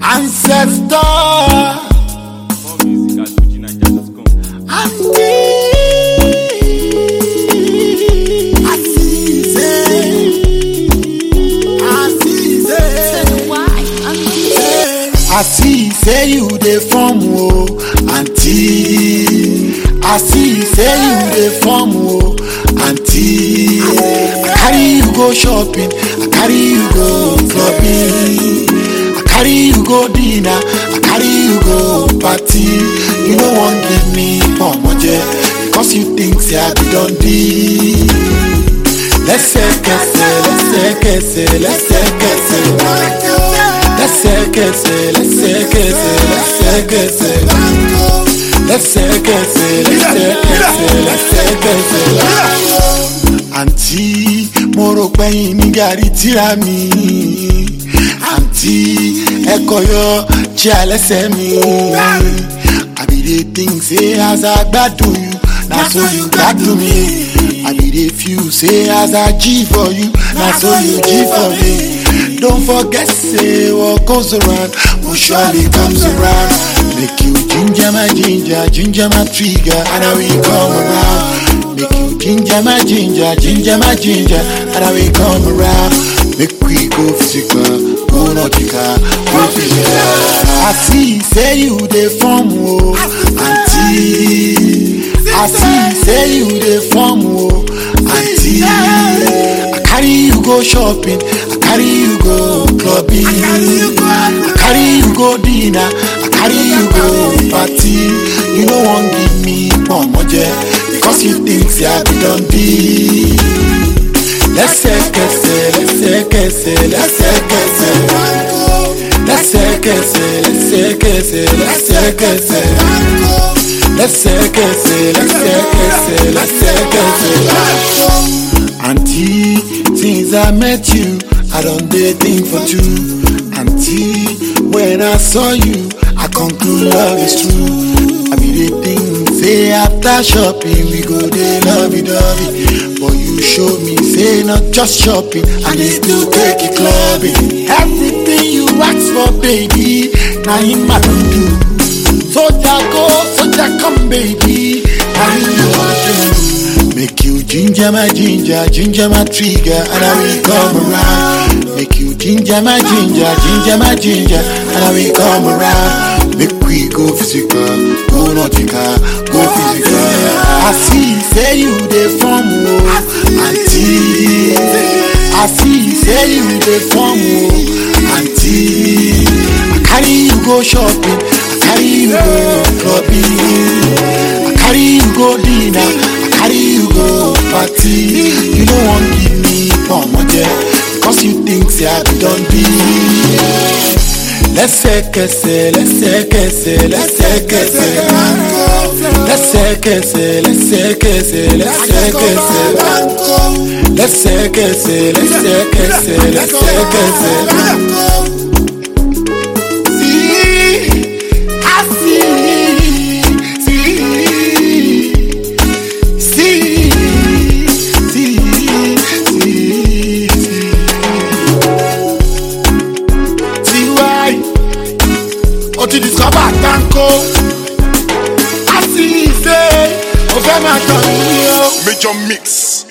ancestor. More music at fujinaija.com. I see say you dey form o aunty I see say you dey form o aunty I carry you go shopping I carry you go clubbing I carry you go dinner I carry you go party you no wan give me pomoje because you think say I be don lẹ́sẹ̀kẹsẹ̀ lẹ́sẹ̀kẹsẹ̀ lẹ́sẹ̀kẹsẹ̀ lẹ́sẹ̀kẹsẹ̀ lẹ́sẹ̀kẹsẹ̀ lẹ́sẹ̀kẹsẹ̀ lẹ́sẹ̀kẹsẹ̀ lẹ́sẹ̀kẹsẹ̀ lẹ́sẹ̀kẹsẹ̀. àǹtí mo rò pẹ́yìn ní gàrí tíra mi àǹtí ẹ̀kọ́ yọ jí alẹ́sẹ̀ mi àbí dey think say as I gbádùn you na so you gbádùn mi. I be dey feel say as I G for you, na so you G for me. Don't forget say what goes around will surely comes around. Make you ginger my ginger, ginger my trigger, and I will come around. Make you ginger my ginger, ginger my ginger, and I will come around. Make we go physical, go nautical, go physical. I see say you dey form o, aunty. I see say you dey form o, aunty. I carry you go shopping, I carry you go clubbing, I carry you go dinner, I carry you go party. You no wan give me pomoje because you think say I be don be. Lẹ́sẹ̀kẹsẹ̀ lẹ́sẹ̀kẹsẹ̀ lẹ́sẹ̀kẹsẹ̀ lẹ́sẹ̀kẹsẹ̀ lẹ́sẹ̀kẹsẹ̀ lẹ́sẹ̀kẹsẹ̀ lẹ́sẹ̀kẹsẹ̀ lẹ́sẹ̀kẹsẹ̀ lẹ́sẹ̀kẹsẹ̀. Aunty, since I met you, I don dey think for two. Aunty, when I saw you, I conclude love is true. I be dey think say after shopping we go dey lovey-dovey. But you show me say not just shopping, I dey still take you clubbing. Everything you ask for, baby, na him I don do. Soldier go, soldier come, baby. Now you want to Make you ginger my ginger, ginger my trigger, and I will come around. Make you ginger my ginger, ginger my ginger, and I will come around. Make we go physical, go nautical, go physical. I see, say you dey form o, aunty. I see, say you dey form o, aunty. I carry you go shopping, I carry you go clubbing, I carry you go dinner, I carry you go party. You no wan give me pomoje because you think say I be don be. Lẹ́sẹ̀kẹsẹ̀ lẹ́sẹ̀kẹsẹ̀ lẹ́sẹ̀kẹsẹ̀ lẹ́sẹ̀kẹsẹ̀ lẹ́sẹ̀kẹsẹ̀ lẹ́sẹ̀kẹsẹ̀ lẹ́sẹ̀kẹsẹ̀ lẹ́sẹ̀kẹsẹ̀ lẹ́sẹ̀kẹsẹ̀. See, I see, see, see, see, see, see. See why? O ti discover tanko. I see say o fẹ́ máa tàn mí o. Major Mix.